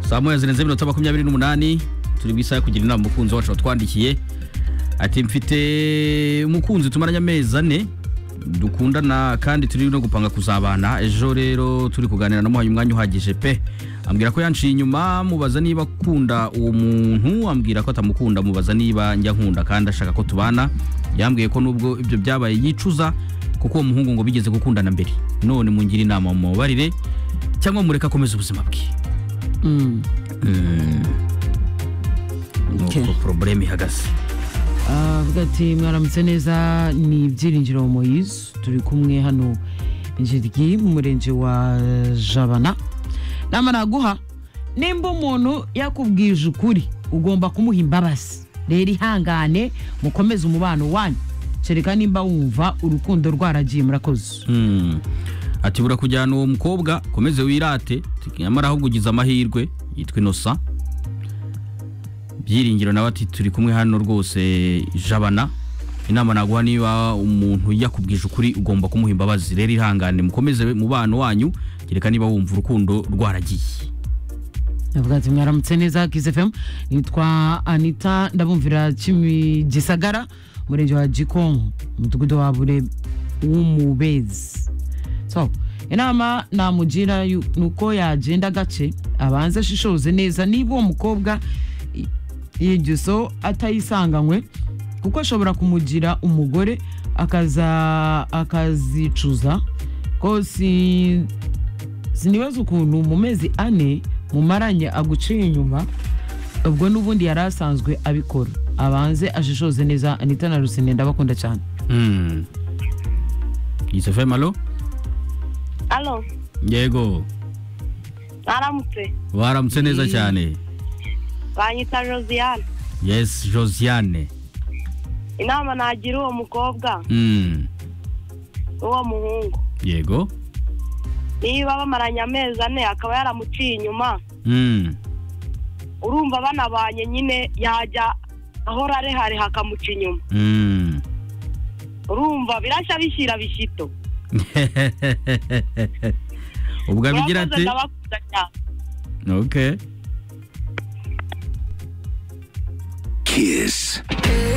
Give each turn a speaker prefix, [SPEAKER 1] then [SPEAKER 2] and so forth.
[SPEAKER 1] saa moya zirenze iminota makumyabiri n'umunani turi ku isaha yo kugira inama umukunzi wacu watwandikiye ati mfite umukunzi tumaranye amezi ane dukundana kandi turi no gupanga kuzabana ejo rero turi kuganira namuhaye umwanya uhagije pe ambwira ko yanciye inyuma mubaza niba akunda uwo muntu ambwira ko atamukunda mubaza niba njya nkunda kandi ashaka ko tubana yambwiye ko nubwo ibyo byabaye yicuza kuko uwo muhungu ngo bigeze gukundana mbere none mungire inama mubabarire cyangwa mureke akomeze ubuzima bwe
[SPEAKER 2] Mm. Okay.
[SPEAKER 1] nuko porobuleme ihagaze
[SPEAKER 2] avuga ati mwaramutse neza ni ibyiringiro moyizu turi kumwe hano jiryi mu murenge wa jabana nama naguha nimba umuntu yakubwije ukuri ugomba kumuha imbabazi rero ihangane mukomeze umubano wanyu kereka nimba wumva urukundo rwaragiye murakoze
[SPEAKER 1] Mm. ati bura kujyana uwo mukobwa komeze wirate nyamara ahubwo ugize amahirwe yitwa inosa byiringiro nawe ati turi kumwe hano rwose jabana inama naguha niba umuntu yakubwije ukuri ugomba kumuha imbabazi rero ihangane mukomeze mubano wanyu kereka niba wumva urukundo rwaragiye
[SPEAKER 2] avuga ati mwaramutse neza kizefemu nitwa anita ndabumvira Kimi- gisagara murenge wa gikonko umudugudu wa bure w'umubezi so inama namugira yu- ni uko yagenda agace abanza ashishoze neza niba uwo mukobwa i- yigiso atayisanganywe kuko ashobora kumugira umugore akaza akazicuza ko si sinibaza ukuntu mu mezi ane mumaranye aguciye inyuma ubwo n'ubundi yari asanzwe abikora abanze ashishoze neza anita na rusine ndabakunda cyane
[SPEAKER 1] Mm. Yusufu Malo
[SPEAKER 3] alo
[SPEAKER 1] yego
[SPEAKER 3] mwaramutse
[SPEAKER 1] baramutse neza cyane
[SPEAKER 3] banyita josiane
[SPEAKER 1] yes Josiane
[SPEAKER 3] inama nagira uwo mukobwa
[SPEAKER 1] Mm.
[SPEAKER 3] n'uwo muhungu
[SPEAKER 1] yego
[SPEAKER 3] niba bamaranye amezi ane akaba yaramuciye inyuma
[SPEAKER 1] Mm.
[SPEAKER 3] urumva banabanye nyine yajya ahora arehareha akamuca inyuma
[SPEAKER 1] Mm.
[SPEAKER 3] urumva birashya bishyira bishyito
[SPEAKER 1] ubwo abigira
[SPEAKER 3] Murakoze,
[SPEAKER 1] ati
[SPEAKER 3] ndabakunda cyane
[SPEAKER 1] okay
[SPEAKER 4] Kiss.